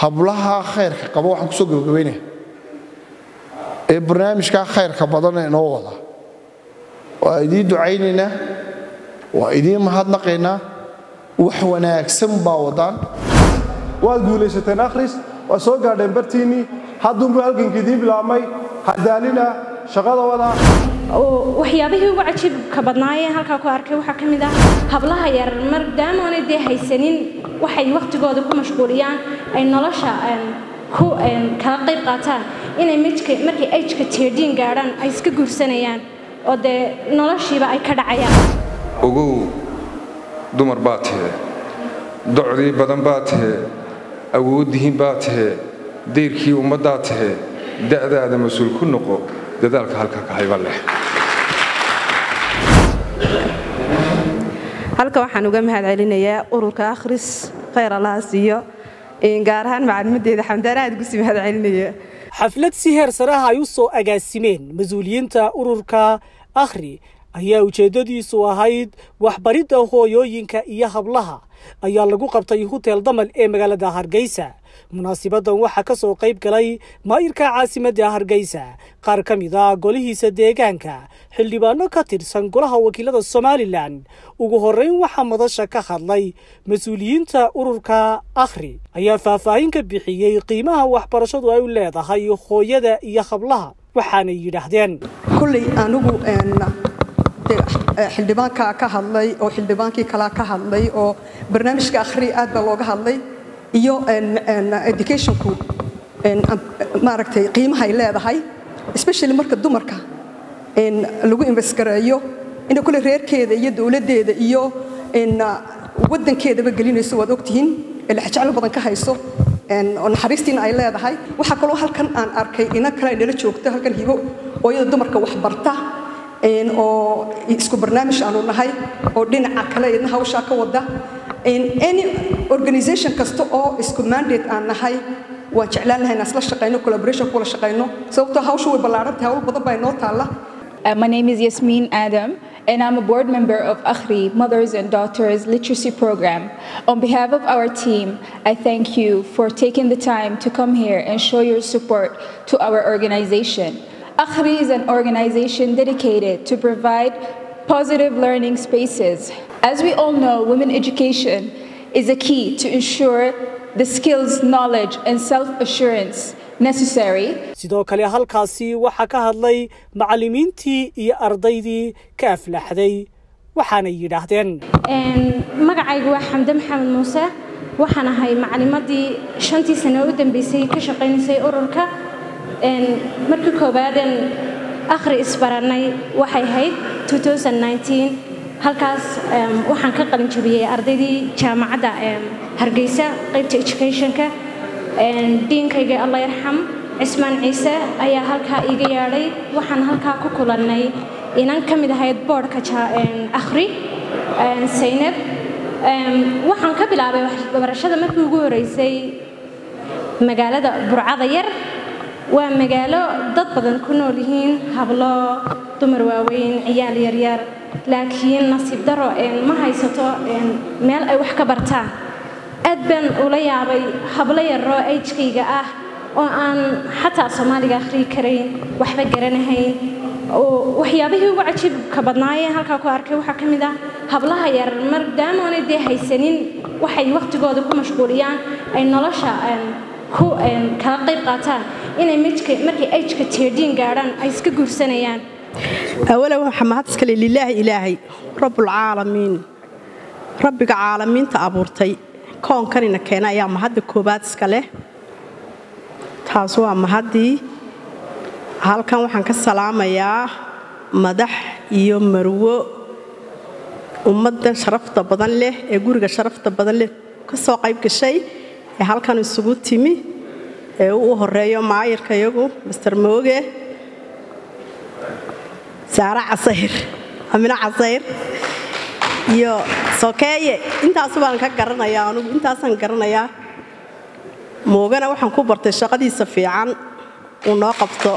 hablaha khayrka qaba waxaan kusoo gabagabaynaya ee barnaamijkaa khayrka badana inoo wada waa idiin ducaynaynaa waa idiin mahadnaqaynaa wax wanaagsan baa wadaan waad guulaysateen akhris waa soo gaadheen bartiinnii hadduunbuu halgankii idiin bilaabmay hadaalina shaqada wada waxyaabihii ugu cajiibka badnaayee halkaa ku arkay waxaa ka mid ah hablaha yar maadaamaanay dee haysanin waxay wakhtigooda ku mashquuliyaan ay nolosha ku kala qayb qaataan inay markay ajka teedhiin gaadhaan ay iska guursanayaan oo dee noloshiiba ay ka dhacayaan ogow dumar baa tahe docdii badan baa tahe awooddihiin baa tahe dayrkii ummaddaa tahe da'daada mas-uul ku noqo dadaalka halka ka hayba leh halka waxaan uga mahad celinayaa ururka akhris khayr allaha siiyo gaar ahaan macalimadeeda xamdaan aad ugu sii mahad celinaya xaflad si heer saraha ay u soo agaasimeen mas-uuliyiinta ururka akhri ayaa ujeeddadiisu ahayd waxbaridda hooyooyinka iyo hablaha ayaa lagu qabtay hutel damal ee magaalada hargeysa munaasibadan waxaa ka soo qayb galay maayirka caasimadda hargeysa qaar ka mid a golihiisa deegaanka xildhibaano ka tirsan golaha wakiilada somalilan ugu horreyn waxaa madasha ka hadlay mas-uuliyiinta ururka akhri ayaa faahfaahin ka bixiyey qiimaha waxbarashadu ay u leedahay hooyada iyo hablaha waxaanay yidhaahdeen kulley anigu xildhibaankaa ka hadlay oo xildhibaankii kalaa ka hadlay oo barnaamijka akhri aad baa looga hadlay iyo educationku maaragtay qiimaha ay leedahay especially marka dumarka lagu investgareeyo inay kule reerkeeda iyo dowladdeeda iyo waddankeedaba gelinayso waad ogtihiin ee laxjeclo badan ka hayso oo naxariistiina ay leedahay waxaa kaloo halkan aan arkay ina kale ay nala joogto halkan hibo oo iyada dumarka wax barta oo isku barnaamij aanu nahay oo dhinaca kale idna hawshaa ka wada any organization kasta oo isku mandate aan nahay waan jeclaan lahay inaan isla shaqayno collaboration kula shaqayno sababtoo hawshu way ballaaran tahay hawl badan baa inoo taalla Uh, my name is Yasmin Adam, and I'm a board member of Akhri Mothers and Daughters Literacy Program. On behalf of our team, I thank you for taking the time to come here and show your support to our organization. Akhri is an organization dedicated to provide positive learning spaces. As we all know, women education is a key to ensure the skills, knowledge, and self assurance necessary. sidoo kale halkaasi waxaa ka hadlay macallimiintii iyo ardaydii ka aflaxday waxaanay yidhaahdeen magacaygu waa xamde maxamed muuse waxaan ahay macalimadii shantii sano u dambeysay ka shaqaynaysay ururka markii koobaadan akhri isbarannay waxay ahayd halkaas waxaan ka qalin jabiyey ardaydii jaamacadda hargeysa qaybta educationka diinkayga alla yarxam cismaan ciise ayaa halkaa iiga yeedhay waxaan halkaa ku kulannay inan ka mid ahayd boodhka akhri saynab waxaan ka bilaabay waxbarashada markii ugu horeysay magaalada burcada yar waa magaalo dad badan ku nool yihiin hablo dumar waaweyn ciyaal yaryar laakiin nasiib daro ma haysato meel ay wax ka bartaan aad baan ula yaabay hablo yaroo ajkayga ah oo aan xataa soomaaliga akhriyi karayn waxba garanahayn waxyaabihii ugu cajiibka badnaayee halkaa ku arkay waxaa ka mid ah hablaha yar maadaamaanay dee haysanin waxay wakhtigooda ku mashquuliyaan ay nolosha ku kala qayb qaataan inay markay ajka teedhiin gaadhaan ay iska guursanayaan awala waxaa mahad iskale lilaahi ilaahay rabbulcaalamiin rabbiga caalamiinta abuurtay koonkanina keena ayaa mahadda koowaad iska leh taas waa mahaddii halkan waxaan ka salaamayaa madax iyo marwo ummaddan sharafta badan leh ee guriga sharafta badan leh ka soo qayb gashay ee halkan isugu timi ee u horeeyo maayirka iyagu master mooge saare casayr amino casayr iyo sokeeye intaasu baan ka garanayaa anugu intaasaan garanayaa moogana waxaan ku bartay shaqadiisa fiican uu noo qabto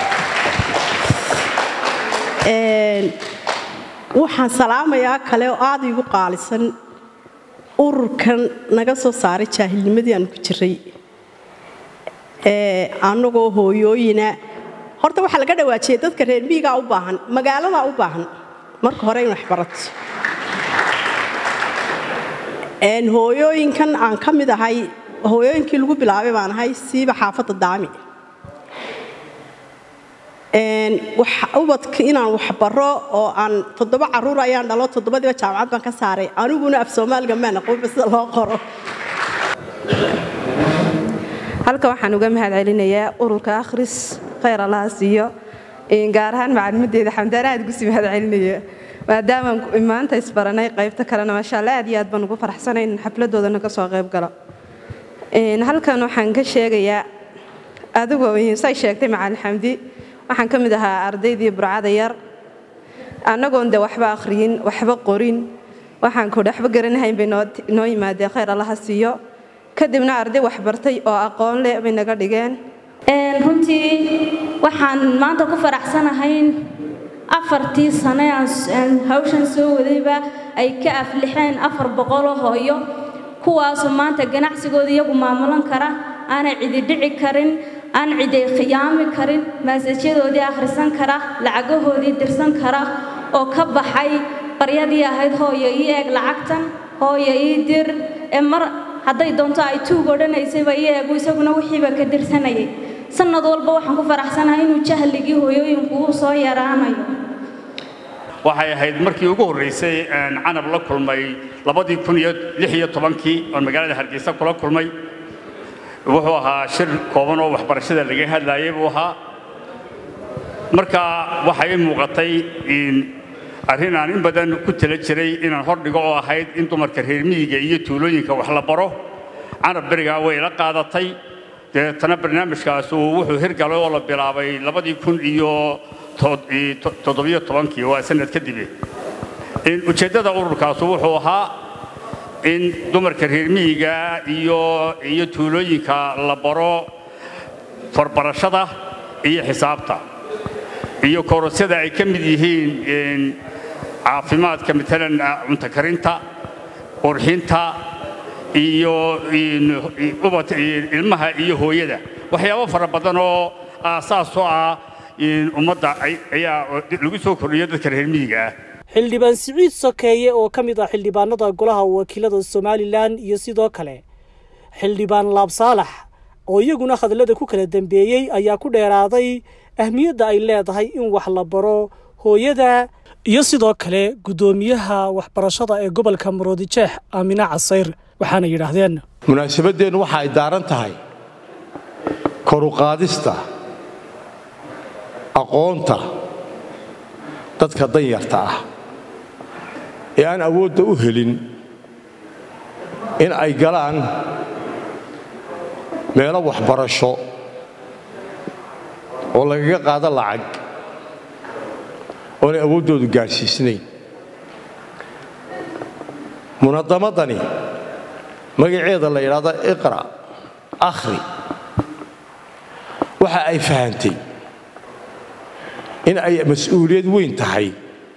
waxaan salaamayaa kale oo aad iigu qaalisan ururkan naga soo saaray jaahilnimadii aanu ku jiray annagoo hooyooyina horta waxaa laga dhawaajiyey dadka reer miyigaa u baahan magaaladaa u baahan marka hore in waxbarato hooyooyinkan aan ka mid ahay hooyooyinkii lagu bilaabay baan ahay siiba xaafadda daami ubadka inaan waxbaro oo aan toddoba caruur ayaan dhalo toddobadiiba jaamacad baan ka saaray aniguna af soomaaliga maan aqoonba sida loo qoro halka waxaan uga mahad celinayaa ururka akhris khayr allaha siiyo gaar ahaan macalimadeeda xamdaan aad gusi mahad celinaya maadaamaan maanta isbaranay qaybta kalena maasha alla aad iyo aad baan ugu faraxsanay in xafladoodana kasoo qayb galo halkan waxaan ka sheegayaa adigoo say sheegtay macalin xamdi waxaan ka mid ahaa ardaydii burcada yar annagoon de waxba akhriyin waxba qorin waxaan kudhi waxba garanahayn bay noo yimaadeen khayr allaha siiyo kadibna arday waxbartay oo aqoon leh bay naga dhigeen runtii waxaan maanta ku faraxsanahay in afartii sane aan hawshan soo wadayba ay ka aflixeen afar boqoloo hooyo kuwaasoo maanta ganacsigooda iyagu maamulan kara aanay cidi dhici karin aan ciday khiyaami karin maasajyadoodii akhrisan kara lacagahoodii dirsan kara oo ka baxay baryadii ahayd hooyo ii eeg lacagtan hooyo ii dir ee mar hadday doonto ay tuug odhanaysayba ii eegu isaguna wixiiba ka dirsanayay sanad walba waxaan ku faraxsanahay inuu jahligii hooyooyinku uu soo yaraanayo waxay ahayd markii ugu horraysay canab la kulmay labadii kun iyo lix iyo tobankii oon magaalada hargeysa kula kulmay wuxuu ahaa shir kooban oo waxbarashada laga hadlaayay buu ahaa marka waxay muuqatay arrin aan in badan ku tala jiray inaan hordhigo oo ahayd in dumarka reer miyiga iyo tuulooyinka wax la baro canab berigaa way la qaadatay deetana barnaamijkaas wuxuu hirgalay oo la bilaabay labadii kun iyo toddobiyo tobankii waa sanad kadibe ujeeddada ururkaasu wuxuu ahaa in dumarka reer miyiga iyo iyo tuulooyinka la baro farbarashada iyo xisaabta iyo korosyada ay ka mid yihiin caafimaadka maalan cunto karinta qurxinta iyo ilmaha iyo hooyada waxyaabo fara badan oo aasaas oo ah ummadda ayaa lagu soo kordhiyo dadka reer miyiga ah xildhibaan siciid sokeeye oo ka mid ah xildhibaanada golaha wakiilada somalilan iyo sidoo kale xildhibaan laab saalax oo iyaguna hadallada ku kala dambeeyey ayaa ku dheeraaday ahmiyadda ay leedahay in wax la baro hooyada iyo sidoo kale guddoomiyaha waxbarashada ee gobolka maroodijeex aamine casayr waxaana yidhaahdeen munaasabadeennu waxa ay daaran tahay koruqaadista aqoonta dadka danyarta ah ee aan awoodda u helin in ay galaan meelo waxbarasho oo lagaga qaado lacag oonay awooddoodu gaadhsiisnayn munadamadani magaceeda la yidhaahdo iqra akhri waxa ay fahantay in ay mas-uuliyad weyn tahay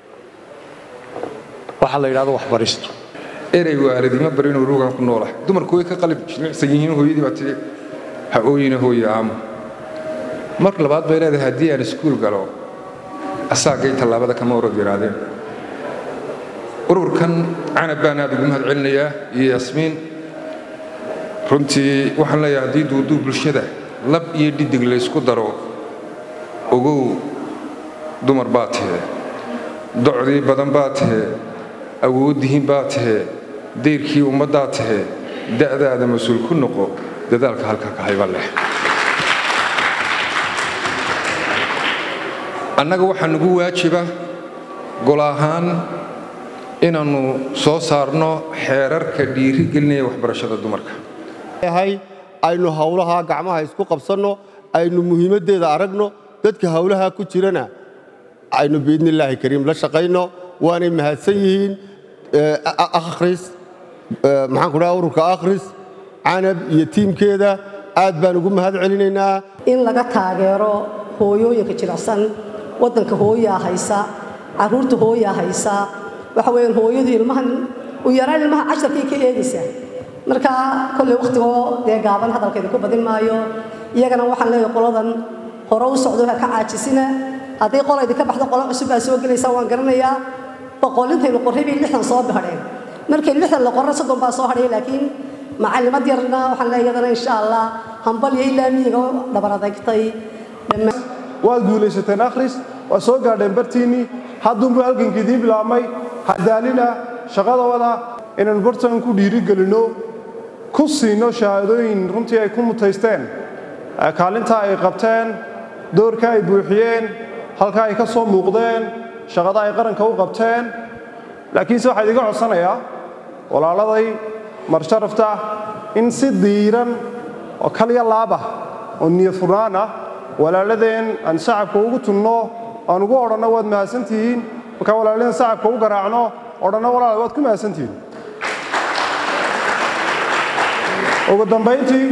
waxa la yidhahdo waxbaristu erey waalidima barinuu ruugan ku noolah dumarku way ka qalib jimicsan yihiin hooyadii baa tidhi ha ooyina hooye aamo mar labaad bay leedahay haddii aan iskuul galo asaagay tallaabada kama orod yidhaahdeen ururkan canab baan aad ugu mahad celinayaa iyo yaasmiin runtii waxaan leeyahay haddii duuduu bulshada lab iyo dhidig laysku daro ogow dumar baa tahee docdii badan baa tahee awooddihiin baa tahee dayrkii ummaddaa tahee da'daada mas-uul ku noqo dadaalka halka ka hayba leh annaga waxaa nugu waajiba gol ahaan inaannu soo saarno xeerarka dhiiri gelinaya waxbarashada dumarka aynu hawlaha gacmaha isku qabsanno aynu muhiimaddeeda aragno dadka hawlaha ku jirana aynu biidnillaahi kariim la shaqayno waanay mahadsan yihiin akhris maxaan ku dhaha ururka akhris canab iyo tiimkeeda aad baan ugu mahad celinaynaa in laga taageero hooyooyinka jilicsan waddanka hooyaa haysa carruurta hooyaa haysa waxa weeyaan hooyadu ilmahan u yaraan ilmaha casharkay ka eegaysaa marka kolley wakhtigoo dee gaaban hadalkeeda ku badin maayo iyagana waxaan leeyahay qoladan hore u socdo ha ka caajisina haddii qola idinka baxdo qolo cusub baa soo gelaysa waan garanayaa boqolintaynu qorray bay lixdan soo bahadheen markay lixdan la qorray soddon baa soo hadhay laakiin macalimad yarna waxaan leeyahay iyadana insha allah hambal iyo ilaa miyiga dhabar adagtay waad guulaysateen akhris waad soo gaadheen bartiinnii hadduunbuu halgankii idiin bilaabmay hadaalina shaqadooda inaynu bartan ku dhiirigelinno ku siino shahaadooyin runtii ay ku mutaysteen kaalinta ay qabteen doorka ay buuxiyeen halka ay ka soo muuqdeen shaqada ay qaranka u qabteen laakiinse waxaa idiga codsanayaa walaaladay marsharafta in si diiran oo kalya laab ah oo niyad furnaan ah walaaladeen aan shacabka ugu tunno aan ugu odhanno waad mahadsantihiin markaa walaaladeen shacabka u garaacno odhanno walaal waad ku mahadsantihiin ugu dambayntii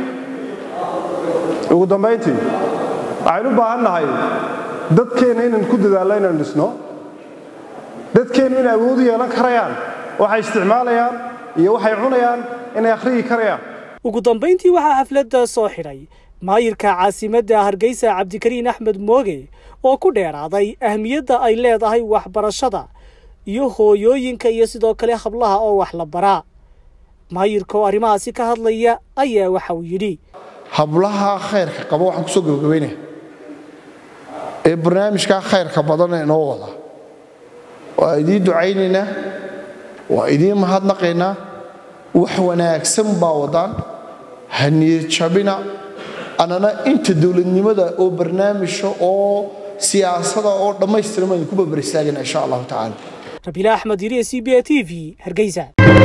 ugu dambayntii waxaynu u baahan nahay dadkeenna inaan ku dadaallo inaan dhisno dadkeennu inay awood u yeelan karayaan waxay isticmaalayaan iyo waxay cunayaan inay akhriyi karayaan ugu dambayntii waxaa xafladda soo xidhay maayirka caasimadda hargeysa cabdikariin axmed mooge oo ku dheeraaday ahmiyadda ay leedahay waxbarashada iyo hooyooyinka iyo sidoo kale hablaha oo wax la baraa maayirka oo arrimahaasi ka hadlaya ayaa waxa uu yidhi hablaha khayrka qaba waxaan kusoo gabagabaynaya ee barnaamijkaa khayrka badana inoo wada waa idiin ducaynaynaa waa idiin mahadnaqaynaa wax wanaagsan baa wadaan ha niyad jabina annana inta dowladnimada oo barnaamija oo siyaasada oo dhammaystiran baan idinku babar istaagana insha allahu tacaala rabiila axmed yiriye c b a t v hargeysa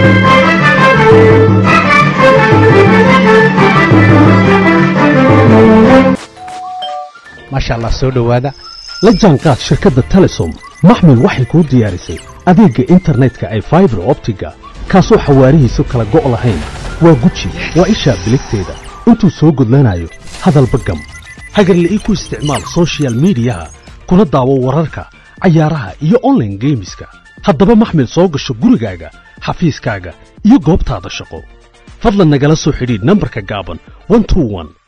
maasha allah soo dhowaada la jaanqaad shirkadda telesom maxmil waxay kuu diyaarisay adeegga internetka ay faibar optiga kaasoo xawaarihiisu kala go' lahayn waa guji waa ishaa biligteeda intuu soo gudlanayo hadalba gam hagarla'ii ku isticmaal soshiyal miidiyaha kuna daawo wararka cayaaraha iyo onlaine geemiska haddaba maxmil soo gasho gurigaaga xafiiskaaga iyo goobtaada shaqo fadlan nagala soo xidhiidh nambarka gaaban